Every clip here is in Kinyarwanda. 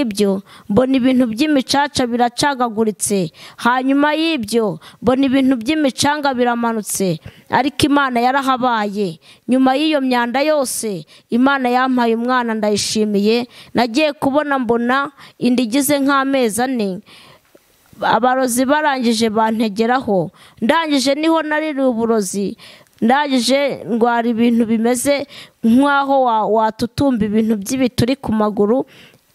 ibyo mbona ibintu by'imicaca biracagaguritse hanyuma y'ibyo mbona ibintu by'imicanga biramanutse ariko imana yarahabaye nyuma y'iyo myanda yose imana yampaye umwana ndayishimiye nagiye kubona mbona inda igize nk'amezi ane abarozi barangije bantegeraho ndangije niho naririwe uburozi ndangije ndwara ibintu bimeze nk'aho wa- watutumba ibintu by'ibituri ku maguru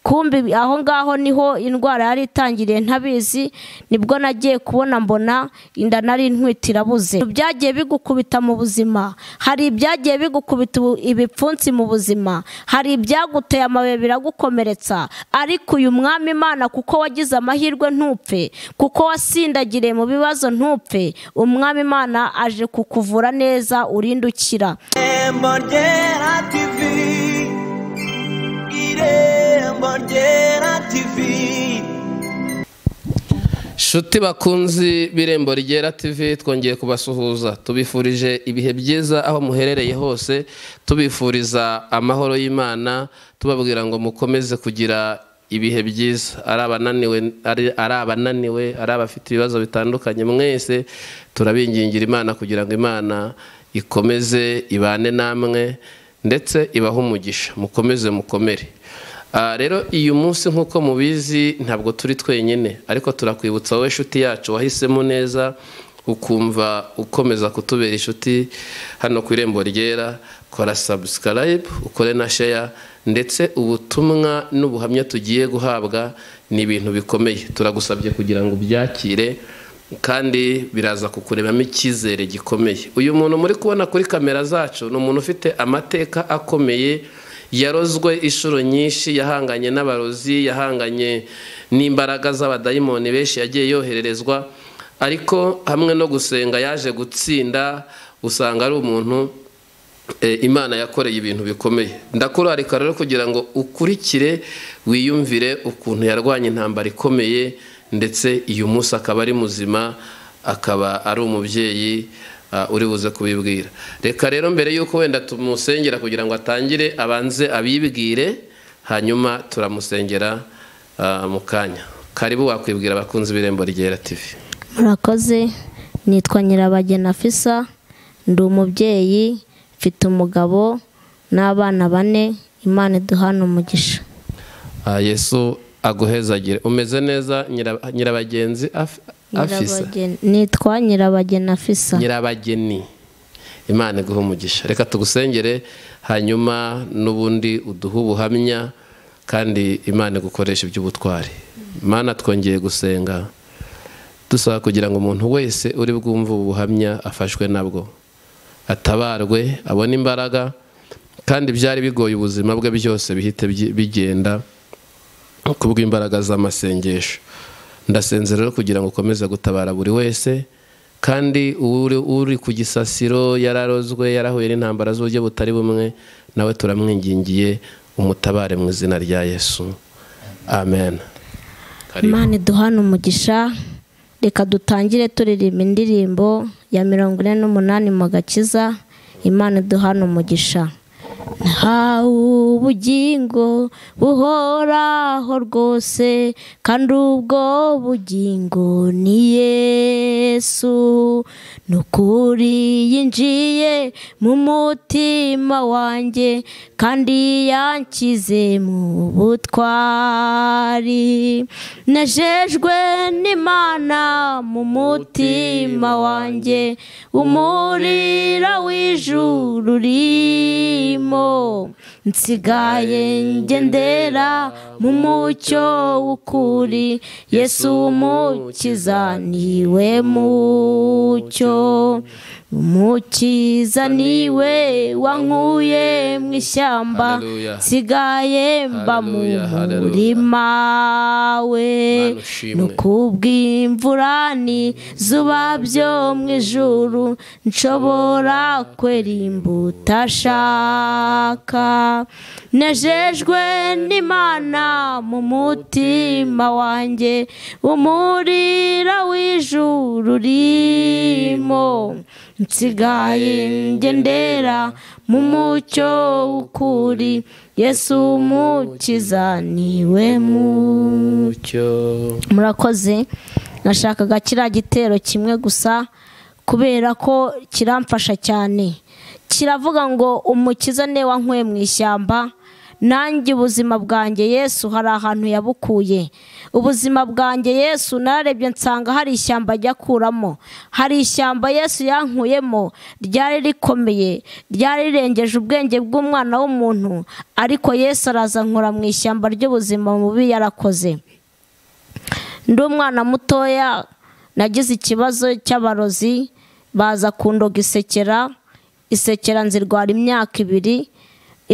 kumbi aho ngaho niho indwara yari itangiriye ntabizi nibwo nagiye kubona mbona inda nari ntwite irabuze byagiye bigukubita mu buzima hari ibyagiye bigukubita ubu- ibipfunsi mu buzima hari ibyaguteye amabuye biragukomeretsa ariko uyu mwami imana kuko wagize amahirwe ntupfe kuko wasindagiriye mu bibazo ntupfe umwami imana aje kukuvura neza urinde ukira Irembo ryera TV Irembo ryera TV Shuti bakunzi b'irembo rigera TV twongeye kubasuhuza tubifurije ibihe byiza aho muherereye hose tubifuriza amahoro y'Imana tubabwira ngo mukomeze kugira ibihe byiza ari abananiwe ari ari abananiwe ari abafite ibibazo bitandukanye mwese turabingingira Imana kugira ngo Imana ikomeze ibane namwe ndetse ibahe umugisha mukomeze mukomere Ah, rero uyu munsi nk'uko mubizi ntabwo turi twenyine ariko turakwibutsa wowe nshuti yacu wahisemo neza ukumva ukomeza kutubera inshuti hano ku irembo ryera kora subscribe ukore na share ndetse ubutumwa n'ubuhamya tugiye guhabwa ni ibintu bikomeye turagusabye kugira ngo ubyakire kandi biraza kukurebamo icyizere gikomeye uyu muntu muri kubona kuri kamera zacu ni umuntu ufite amateka akomeye yarozwe inshuro nyinshi yahanganye n'abarozi yahanganye n'imbaraga z'abadayimoni benshi yagiye yohererezwa ariko hamwe no gusenga yaje gutsinda usanga ari umuntu e, imana yakoreye ibintu bikomeye ndakurarika rero kugira ngo ukurikire wiyumvire ukuntu yarwanya intambara ikomeye ndetse uyu munsi akaba ari muzima akaba ari umubyeyi ah, uri buze kubibwira reka rero mbere y'uko wenda tumusengera kugira ngo atangire abanze abibwire hanyuma turamusengera ah, mu kanya karibu wakwibwira abakunzi b'irembo ryera tv murakoze nitwa nyirabagena fisa ndi umubyeyi mfite umugabo n'abana bane imana iduhana umugisha Ah, yesu aguhezagire umeze neza nyira- nyirabagenzi af- afisa Nyirabageni- nitwa nyirabagena fisa nyirabageni imana iguha umugisha reka tugusengere hanyuma n'ubundi uduhe ubuhamya kandi imana igukoresha iby'ubutwari imana twongeye gusenga dusaba kugira ngo umuntu wese uri bwumve ubu buhamya afashwe nabwo atabarwe abone imbaraga kandi byari bigoye ubuzima bwe byose bihite byi- bigenda kubw'imbaraga z'amasengesho ndasenze rero kugira ngo ukomeze gutabara buri wese kandi uri, uri ku gisasiro yararozwe yarahuye n'intambara z'uburyo butari bumwe nawe turamwingingiye umutabare mu izina rya yesu amen Karibu. imana iduhana umugisha reka dutangire turirimba indirimbo ya mirongo ine n'umunani mu gakiza imana iduhana umugisha nta ubugingo buhoraho rwose kandi ubwo bugingo ni yesu ni ukuri yinjiye mu mutima wanjye kandi yanshyize mu butwari nejejwe n'imana mu mutima wanjye umurira w'ijuru urimo nsigaye ngendera mu mucyo w'ukuri yesu umukiza niwe mucyo umukiza niwe wankuye mu ishyamba Haleluya. nsigaye mba mu Haleluya, haleluya. murima we Mana ushimwe. ni kubw'imvurani zuba byo mu ijuru nshobora kwera imbuto ashaka nejejwe n'imana mu mutima wanjye umurira w'ijuru urimo nsigaye ngendera mu mucyo w'ukuri yesu umukiza niwe mu mucyo murakoze nashakaga kiriya gitero kimwe gusa kubera ko kiramfasha cyane kiravuga ngo umukiza ne wankuye mu ishyamba nanjye ubuzima bwanjye yesu hari ahantu yabukuye ubuzima bwanjye yesu nararebye nsanga hari ishyamba ajya akuramo hari ishyamba yesu yankuyemo ryari rikomeye ryari rirengeje ubwenge bw'umwana w'umuntu ariko yesu araza nkura mu ishyamba ry'ubuzima bubi yarakoze ndi umwana mutoya nagize ikibazo cy'abarozi baza kundoga isekera isekera nzirwara imyaka ibiri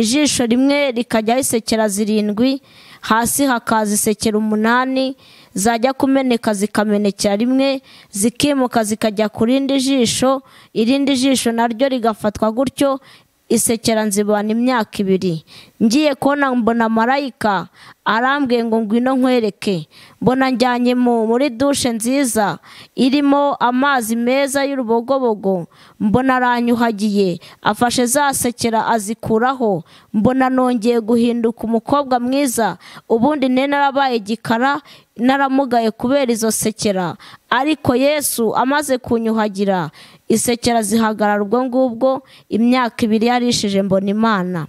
ijisho rimwe rikajyaho isekera zirindwi hasi hakaza isekera umunani zajya kumeneka zikamenekera rimwe zikimuka zikajya ku rindi jisho irindi jisho naryo rigafatwa gutyo isekera nzibana imyaka ibiri ngiye kubona mbona marayika arambwiye ngo ngwino nkwereke mbona njyanye mu muri dushe nziza irimo amazi meza y'urubogobogo mbona aranyuhagiye afashe za sekera azikuraho mbona nongeye guhinduka umukobwa mwiza ubundi ne narabaye igikara naramugaye kubera izo sekera ariko yesu amaze kunyuhagira isekera zihagarara ubwo ngubwo imyaka ibiri yarishije mbona imana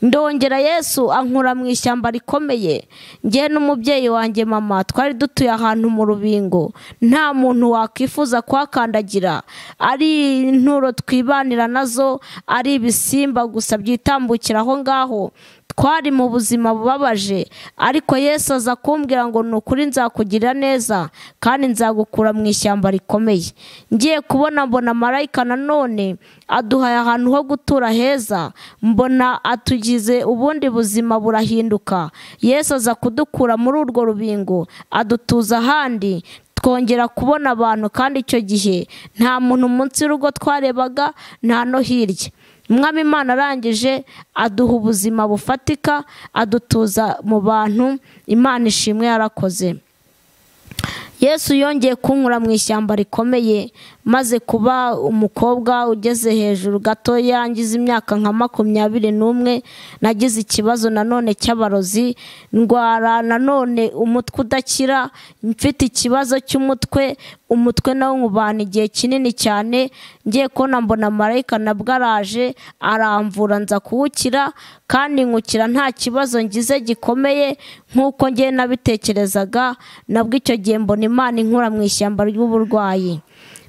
ndongera yesu ankura mu ishyamba rikomeye ngewe n'umubyeyi wanjye mama twari dutuye ahantu mu rubingo nta muntu wakwifuza kuhakandagira ari inturo twibanira nazo ari ibisimba gusa byitambukira aho ngaho twari mu buzima bubabaje ariko yesu aza kumbwira ngo ni ukuri nzakugirira neza kandi nzagukura mu ishyamba rikomeye ngiye kubona mbona marayika nanone aduhaye ahantu ho gutura heza mbona atugize ubundi buzima burahinduka yesu aza kudukura muri urwo rubingo adutuza ahandi twongera kubona abantu kandi icyo gihe nta muntu munsi y'urugo twarebaga nta no hirya umwami imana arangije aduha ubuzima bufatika adutuza mu bantu imana ishimwe yarakoze yesu yongeye kunkura mu ishyamba rikomeye maze kuba umukobwa ugeze hejuru gatoya ngize imyaka nka makumyabiri n'umwe nagize ikibazo nanone cy'abarozi ndwara nanone umutwe udakira mfite ikibazo cy'umutwe umutwe nawo nkubana igihe kinini cyane ngiye kubona mbona marayika na bwaraje aramvura nza kuwukira kandi nkukira nta kibazo ngize gikomeye nk'uko ngiye nabitekerezaga nabwo icyo gihe mbona imana inkura mu ishyamba ry'uburwayi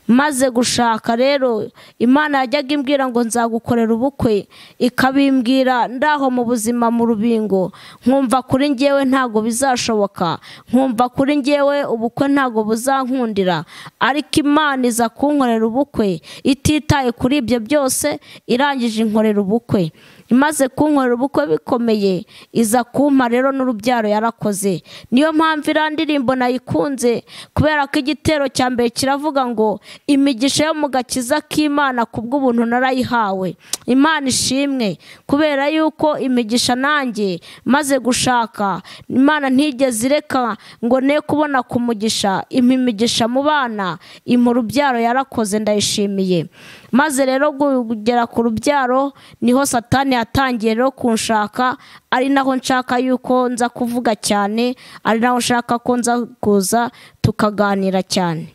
maze gushaka rero imana yajyaga imbwira ngo nzagukorera ubukwe ikabimbwira ndaho mu buzima mu rubingo nkumva kuri ngewe ntago bizashoboka nkumva kuri ngewe ubukwe ntago buzankundira ariko imana iza kunkorera ubukwe ititaye kuri ibyo byose irangije inkorera ubukwe imaze kunkorera ubukwe bikomeye iza kumpa rero n'urubyaro yarakoze niyo mpamvu iriya ndirimbo nayikunze kubera ko igitero cya mbere kiravuga ngo imigisha yo mu gakiza k'imana ku bw'ubuntu narayihawe imana ishimwe kubera yuko imigisha nanjye maze gushaka imana ntigeze ireka ngo ne kubona ku mugisha impa imigisha mu bana impa urubyaro yarakoze ndayishimiye maze rero kugera ku rubyaro niho satani yatangiye rero kunshaka ari naho nshaka yuko nza kuvuga cyane ari naho nshaka ko nza kuza tukaganira cyane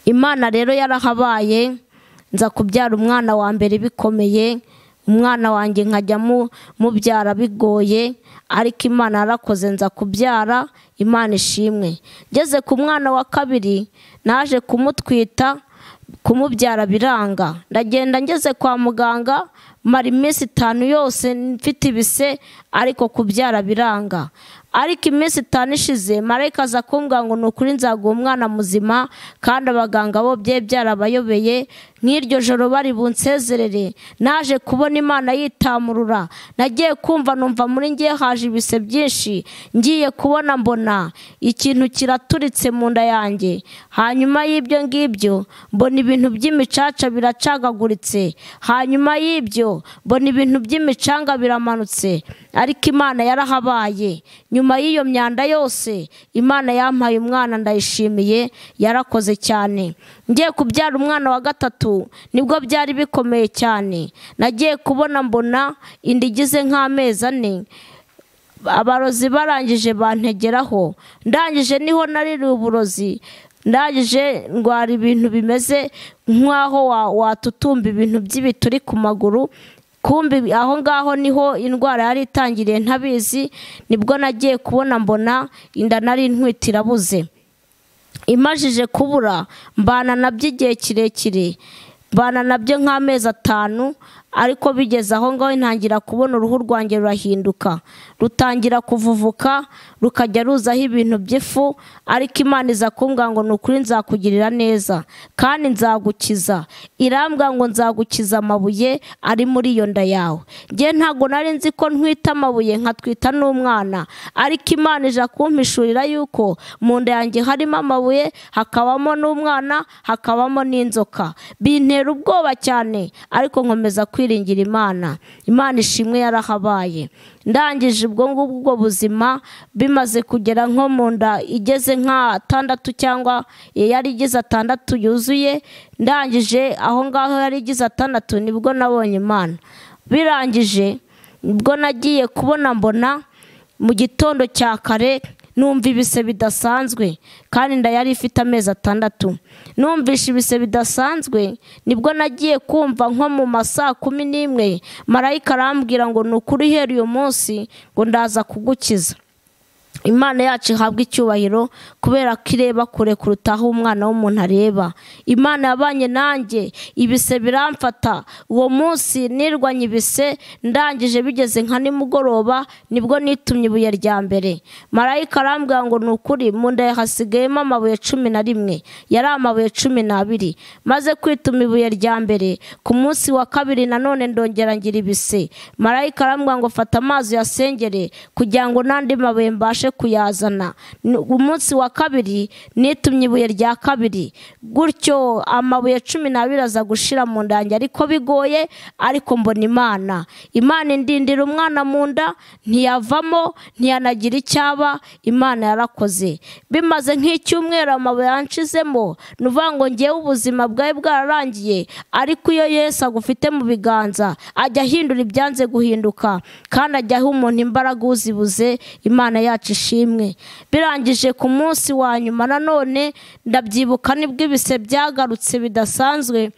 imana rero yarahabaye nza kubyara umwana wa mbere bikomeye umwana wanjye nkajya mubyara bigoye ariko imana yarakoze nza kubyara imana ishimwe ngeze ku mwana wa kabiri naje kumutwita kumubyara biranga ndagenda ngeze kwa muganga mara iminsi itanu yose mfite ibise ariko kubyara biranga ariko iminsi itanu ishize marayika aza kumbwira ngo ni ukuri nzaguha umwana muzima kandi abaganga bo byari byarabayobeye nk'iryo joro bari bunsezerere naje kubona imana yitamurura nagiye kumva numva muri ngiye haje ibise byinshi ngiye kubona mbona ikintu kiraturitse mu nda yanjye hanyuma y'ibyo ngibyo mbona ibintu by'imicaca biraca bicagaguritse hanyuma y'ibyo byo mbona ibintu by'imicanga biramanutse ariko imana yarahabaye nyuma y'iyo myanda yose imana yampaye umwana ndayishimiye yarakoze cyane ngiye kubyara umwana wa gatatu nibwo byari bikomeye cyane nagiye kubona mbona inda igize nk'amezi ane abarozi barangije bantegeraho ndangije niho naririwe uburozi ndangije ndwara ibintu bimeze nk'aho wa- watutumba ibintu by'ibituri ku maguru kumbi aho ngaho niho indwara yari itangiriye ntabizi nibwo nagiye kubona mbona inda nari ntwite irabuze imajije kubura mbana nabyo igihe kirekire mbana nabyo nk'amezi atanu ariko bigeze aho ngaho ntangira kubona uruhu rwanjye rurahinduka rutangira kuvuvuka rukajya ruzaho ibintu by'ifu ariko imana iza kumbwira ngo ni ukuri nzakugirira neza kandi nzagukiza irambwira ngo nzagukiza amabuye ari muri iyo nda yawe njye ntabwo nari nzi ko ntwita amabuye nkatwita n'umwana ariko imana ije kumpishurira yuko mu nda yanjye harimo amabuye hakabamo n'umwana hakabamo n'inzoka bintera ubwoba cyane ariko nkomeza kwiringira imana imana ishimwe yarahabaye ndangije ubwo ngubwo ubwo buzima bimaze kugera nko mu nda igeze nk'atandatu cyangwa yari igize atandatu yuzuye ndangije aho ngaho yari igize atandatu nibwo nabonye imana birangije nibwo nagiye kubona mbona mu gitondo cya kare numva ibise bidasanzwe kandi inda yari ifite amezi atandatu numvishe ibise bidasanzwe nibwo nagiye kumva nko mu ma saa kumi n'imwe marayika arambwira ngo ni ukuri uhera uyu munsi ngo ndaza kugukiza imana yacu ihabwa icyubahiro kubera ko ireba kure kuruta aho umwana w'umuntu areba imana yabanye nanjye ibise biramfata uwo munsi nirwanye ibise ndangije bigeze nka nimugoroba nibwo nitumye ibuye rya mbere marayika arambwira ngo ni ukuri mu nda hasigayemo amabuye cumi na rimwe yari amabuye cumi n'abiri maze kwituma ibuye rya mbere ku munsi wa kabiri nanone ndongera ngira ibise marayika arambwira ngo fata amazi uyasengere kugira ngo n'andi mabuye mbashe kuyazana Ni- umunsi wa kabiri nitumye ibuye rya kabiri gutyo amabuye cumi n'abiri aza gushira mu nda yanjye ariko bigoye ariko mbona imana imana indindira umwana mu nda ntiyavamo ntiyanagira icyaba imana yarakoze bimaze nk'icyumweru amabuye yanshizemo ni ukuvuga ngo ngewe ubuzima bwawe bwararangiye ariko iyo yesu agufite mu biganza ajya ahindura ibyanze guhinduka kandi ajya aha umuntu imbaraga uzibuze imana yacu ishimwe birangije ku munsi wa nyuma nanone ndabyibuka nibwo ibise byagarutse bidasanzwe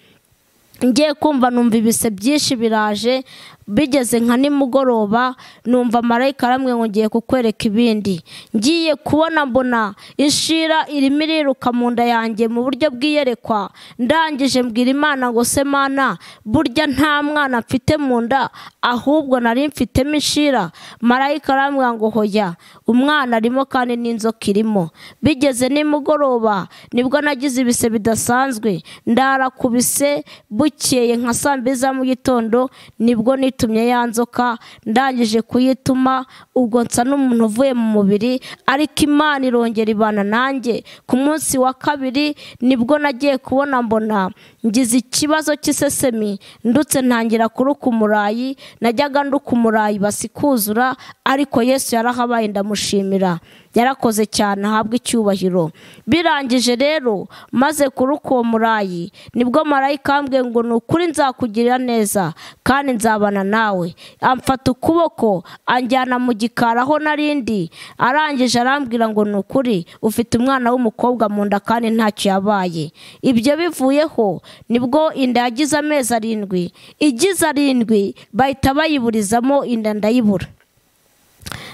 ngiye kumva numva ibise byinshi biraje bigeze nka nimugoroba numva marayika aramwe ngo ngiye kukwereka ibindi ngiye kubona mbona inshira irimo iriruka mu nda yanjye mu buryo bw'iyerekwa ndangije mbwira imana ngo se mana burya nta mwana mfite mu nda ahubwo nari mfitemo inshira marayika aramwe ngo hoya umwana arimo kandi n'inzoka irimo bigeze nimugoroba nibwo nagize ibise bidasanzwe ndara ku bise bukeye nka saa mbiri za mu gitondo nibwo nitumye ya nzoka ndangije kuyituma ubwo nsa n'umuntu uvuye mu mubiri ariko imana irongera ibana nanjye ku munsi wa kabiri nibwo nagiye kubona mbona ngize ikibazo cy'isesemi ndutse ntangira kuruka umurayi najyaga nduka umurayi basikuzura ariko yesu yarahabaye ndamushimira yarakoze cyane ahabwa icyubahiro birangije rero maze kuruka uwo murayi nibwo marayika ambwiye ngo ni ukuri nzakugirira neza kandi nzabana nawe amfata ukuboko anjyana mu gikari aho narindi arangije arambwira ngo ni ukuri ufite umwana w'umukobwa mu nda kandi ntacyo yabaye ibyo bivuyeho nibwo inda yagize amezi arindwi igize arindwi bahita bayiburizamo inda ndayibura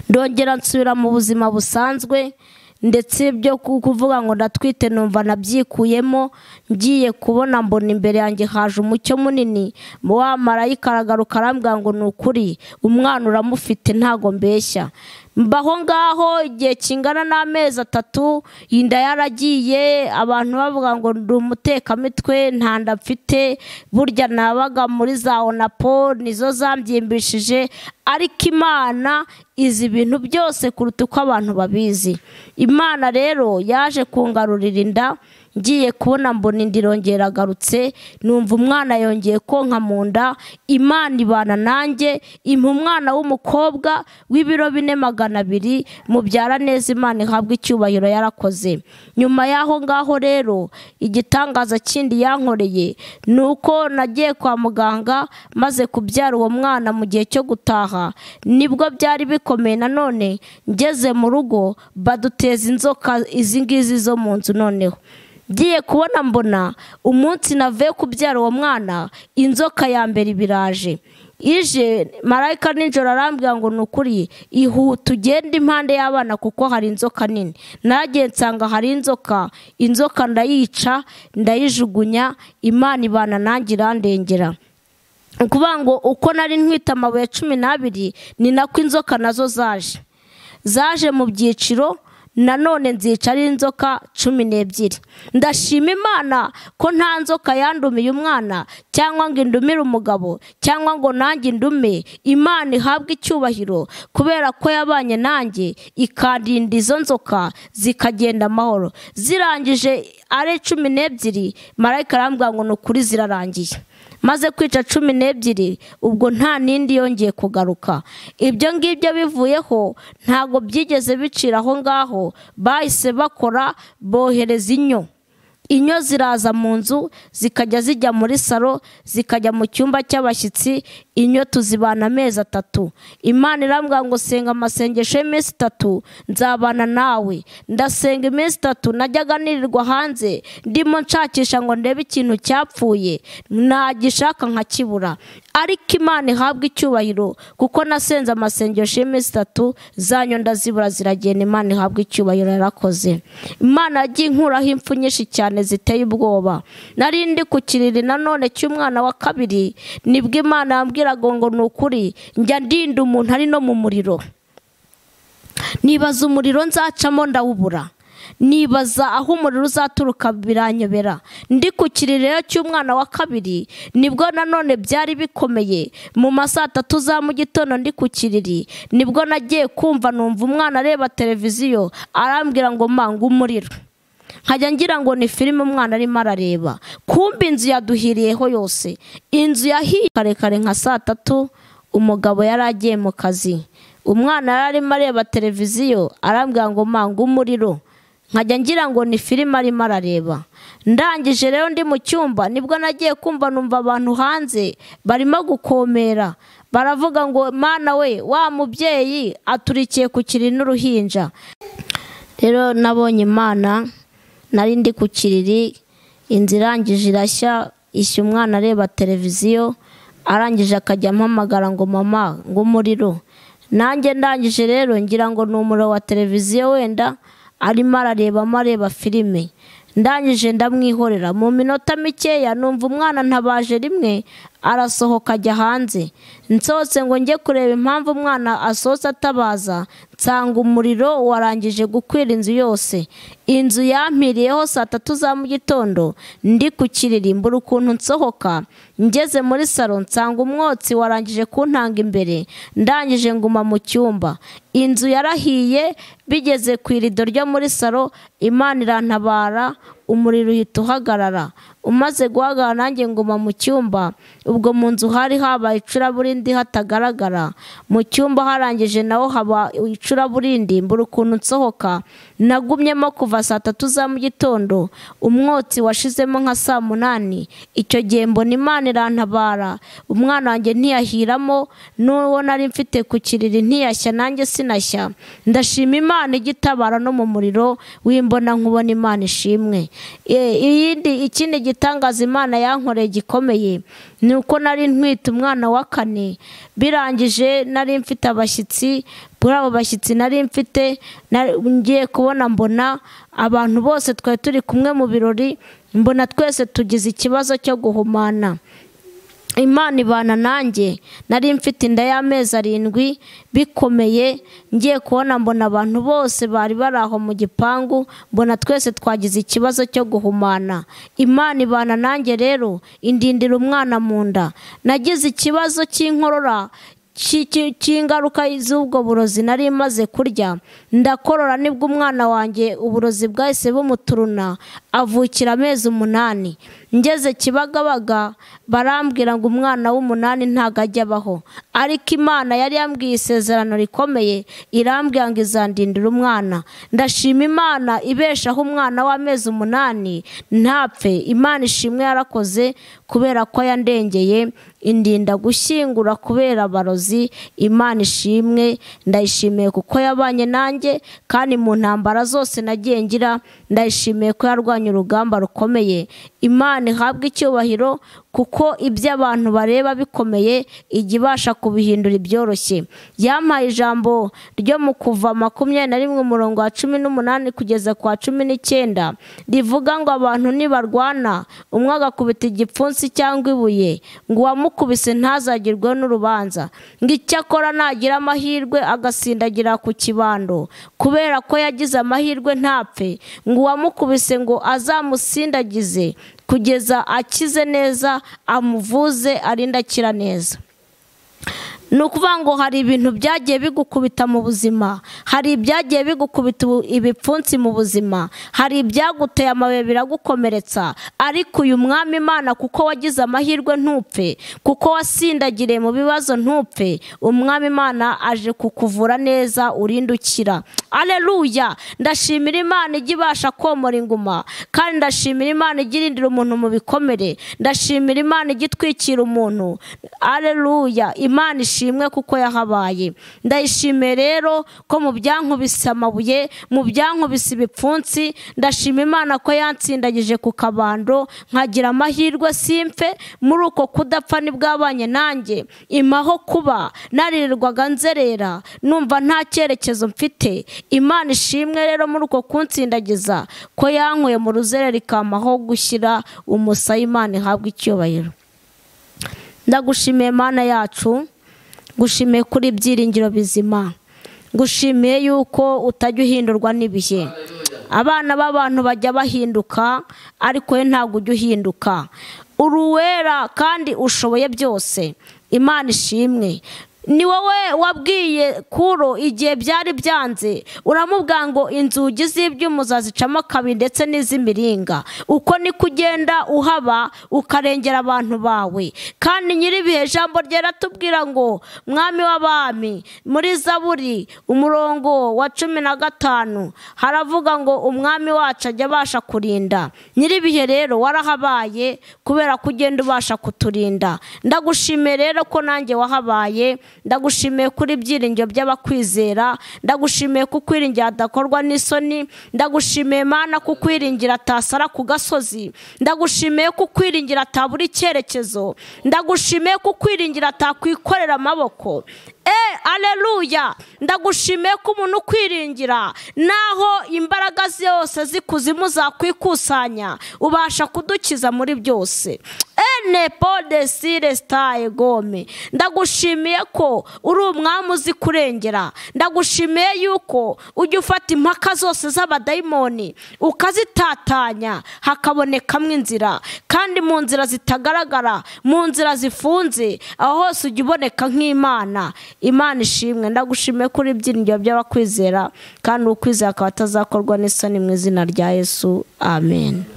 ndongera nsubira mu buzima busanzwe ndetse byo ku- kuvuga ngo ndatwite numva nabyikuyemo ngiye kubona mbona imbere yanjye haje umucyo munini wa marayika aragaruka arambwira ngo ni ukuri umwana uramufite ntago mbeshya mbaho ngaho igihe kingana n'amezi atatu inda yaragiye abantu bavuga ngo ndi umutekamitwe nta nda mfite burya nabaga muri za onapo nizo zambyimbi nshimishije ariko imana izi ibintu byose kuruta uko abantu babizi imana rero yaje kungarurira inda ngiye kubona mbona inda irongeragarutse numva umwana yongeye konka mu nda imana ibana nanjye impa umwana w'umukobwa w'ibiro bine magana abiri mubyara neza imana ihabwa icyubahiro yarakoze nyuma y'aho ngaho rero igitangaza kindi yankoreye ni uko nagiye kwa muganga maze kubyara uwo mwana mu gihe cyo gutaha nibwo byari bikomeye nanone ngeze mu rugo baduteza inzoka izi ngizi zo mu nzu noneho ngiye kubona mbona umunsi navuye kubyara uwo mwana inzoka ya mbere ibiraje ije marayika nijoro arambwira ngo ni ukuri ihute ugende impande y'abana kuko hari inzoka nini nagiye nsanga hari inzoka inzoka ndayica ndayijugunya imana ibana nanjye irandengera ni ukuvuga ngo uko nari ntwite amabuye cumi n'abiri ni nako inzoka nazo zaje zaje mu byiciro nanone nzica ari inzoka cumi n'ebyiri ndashima imana ko nta nzoka yandumiye umwana cyangwa ngo indumire umugabo cyangwa ngo nanjye indume imana ihabwe icyubahiro kubera ko yabanye nanjye ikandinda izo nzoka zikagenda amahoro zirangije ari cumi n'ebyiri marayika arambwira ngo ni ukuri zirarangiye maze kwica cumi n'ebyiri ubwo nta n'indi yongeye kugaruka ibyo ngibyo bivuyeho ntabwo byigeze bicira aho ngaho bahise bakora bohereza inyo inyo ziraza mu nzu zikajya zijya muri salo zikajya mu cyumba cy'abashyitsi inyo tuzibana amezi atatu imana irambwira ngo senga amasengesho y'iminsi itatu nzabana nawe ndasenga iminsi itatu najyaga nirirwa hanze ndimo nshakisha ngo ndebe ikintu cyapfuye nagishaka nkakibura ariko imana ihabwa icyubahiro kuko nasenze amasengesho y'iminsi itatu zanyu ndazibura ziragenda imana ihabwa icyubahiro yarakoze imana yagiye inkuraho impfu nyinshi cyane ziteye ubwoba nari ndi ku kiriri nanone cy'umwana wa kabiri nibwo imana yambwira ngo ngo ni ukuri njya ndinda umuntu ari no mu muriro nibaza umuriro nzacamo ndawubura nibaza aho umuriro uzaturuka biranyobera ndi ku kiriro cy'umwana wa kabiri nibwo nanone byari bikomeye mu ma saa tatu za mu gitondo ndi ku kiriri nibwo nagiye kumva numva umwana areba televiziyo arambwira ngo mpange umuriro nkajya ngira ngo ni filime umwana arimo arareba kumbe inzu yaduhiriyeho yose inzu yahiye karekare nka saa tatu umugabo yari agiye mu kazi umwana yari arimo areba televiziyo arambwira ngo mpanga umuriro nkajya ngira ngo ni filime arimo arareba ndangije rero ndi mu cyumba nibwo nagiye kumva numva abantu hanze barimo gukomera baravuga ngo mwana we wa mubyeyi aturikiye ku kiri n'uruhinja rero nabonye imana nari ndi ku kiriri inzu irangije irashya ishya umwana areba televiziyo arangije akajya ampamagara ngo mama ngo umuriro nanjye ndangije rero ngira ngo ni umuriro wa televiziyo wenda arimo ararebamo areba filime ndangije ndamwihorera mu minota mikeya numva umwana ntabaje rimwe arasohoka ajya hanze nsohotse ngo njye kureba impamvu umwana asohotse atabaza nsanga umuriro warangije gukwira inzu yose inzu yampiriyeho saa tatu za mu gitondo ndi ku kiririmbura ukuntu nsohoka ngeze muri salo nsanga umwotsi warangije kuntanga imbere ndangije nguma mu cyumba inzu yarahiye bigeze ku irido ryo muri salo imana irantabara umuriro uhita uhagarara umaze guhagarara nanjye nguma mu cyumba ubwo mu nzu hari habaye icuraburindi hatagaragara mu cyumba harangije naho haba icuraburindi mbura ukuntu nsohoka nagumyemo kuva saa tatu za mu gitondo umwotsi washizemo nka saa munani icyo gihe mbona imana irantabara umwana wanjye ntiyahiramo n'uwo nari mfite ku kiriri ntiyashya nanjye sinashya ndashima imana igitabara no mu muriro w'imbona nkubona imana ishimwe iyindi ikindi gitangaza imana yankoreye gikomeye ni uko nari ntwite umwana wa kane birangije nari mfite abashyitsi kuri abo bashyitsi nari mfite ngiye kubona mbona abantu bose twari turi kumwe mu birori mbona twese tugize ikibazo cyo guhumana imana ibana nanjye nari mfite inda y'amezi arindwi bikomeye ngiye kubona mbona abantu bose bari bari aho mu gipangu mbona twese twagize ikibazo cyo guhumana imana ibana nanjye rero indindira umwana mu nda nagize ikibazo cy'inkorora cy'i- cy'i- cy'ingaruka z'ubwo burozi nari maze kurya ndakorora nibwo umwana wanjye uburozi bwahise bumuturuna avukira amezi umunani ngeze kibagabaga barambwira ngo umwana w'umunani ntago ajya abaho ariko imana yari yambwiye isezerano rikomeye irambwira ngo izandindira umwana ndashima imana ibeshaho umwana w'amezi umunani ntapfe imana ishimwe yarakoze kubera ko yandengeye indinda gushyingura kubera abarozi imana ishimwe ndayishimiye kuko yabanye nanjye kandi mu ntambara zose nagiye ngira ndayishimiye ko yarwanya urugamba rukomeye imana ihabwe icyubahiro kuko ibyo abantu bareba bikomeye ijya ibasha kubihindura ibyoroshye yampaye ijambo ryo mu kuva makumyabiri na rimwe umurongo wa cumi n'umunani kugeza ku wa cumi n'icyenda rivuga ngo abantu nibarwana umwe agakubita igipfunsi cyangwa ibuye ngo uwamukubise ntazagerweho n'urubanza ngo icyakora nagira amahirwe agasindagira ku kibando kubera ko yagize amahirwe ntapfe ngo uwamukubise ngo azamusindagize kugeza akize neza amuvuze arinde akira neza ni ukuvuga ngo hari ibintu byagiye bigukubita mu buzima hari ibyagiye bigukubita ubu- ibipfunsi mu buzima hari ibyaguteye amabuye biragukomeretsa ariko uyu mwami imana kuko wagize amahirwe ntupfe kuko wasindagiriye mu bibazo ntupfe umwami imana aje kukuvura neza urinde ukira aleluya ndashimira imana ijya ibasha komora inguma kandi ndashimira imana ijya irindira umuntu mu bikomere ndashimira imana ijya itwikira umuntu aleluya imana ishimwe kuko yahabaye ndayishimiye rero ko mu byankubise amabuye mu byankubise ibipfunsi ndashima imana ko yansindagije ku kabando nkagira amahirwe simfe muri uko kudapfa nibwabanye nanjye imaho kuba naririrwaga nzerera numva nta cyerekezo mfite imana ishimwe rero muri uko kunsindagiza ko yankuye mu ruzerera ikampaho gushyira umusaya imana ihabwa icyubahiro ndagushimiye mana yacu ngushimiye kuri ibyiringiro bizima ngushimiye yuko utajya uhindurwa n'ibihe abana b'abantu bajya bahinduka ariko we ntabwo ujya uhinduka uri uwera kandi ushoboye byose imana ishimwe ni wowe wabwiye kuro igihe byari byanze uramubwira ngo inzugi z'ibyuma uzazicamo kabiri ndetse n'iz'imiringa uko niko ugenda uhaba ukarengera abantu bawe kandi nyir'ibihe jambo ryera tubwira ngo mwami w'abami muri zaburi umurongo wa cumi na gatanu haravuga ngo umwami wacu ajya abasha kurinda nyir'ibihe rero warahabaye kubera ko ugenda ubasha kuturinda ndagushimiye rero ko nanjye wahabaye ndagushimiye kuri ibyiringiro by'abakwizera ndagushimiye ko ukwiringira adakorwa n'isoni ndagushimiye mana ko ukwiringira atasara ku gasozi ndagushimiye ko ukwiringira atabura icyerekezo ndagushimiye ko ukwiringira atakwikorera amaboko Eh, aleluya ndagushimiye ko umuntu ukwiringira naho imbaraga zose z'ikuzimu zakwikusanya ubasha kudukiza muri byose ene podesire sitaye gome ndagushimiye ko uri umwami uzi kurengera ndagushimiye yuko ujya ufata impaka zose z'abadayimoni ukazitatanya hakabonekamo inzira kandi mu nzira zitagaragara mu nzira zifunze aho hose ujya uboneka nk'imana imana ishimwe ndagushimiye kuri ibyiringiro by'abakwizera kandi ukwizera akaba atazakorwa n'isoni mu izina rya yesu amen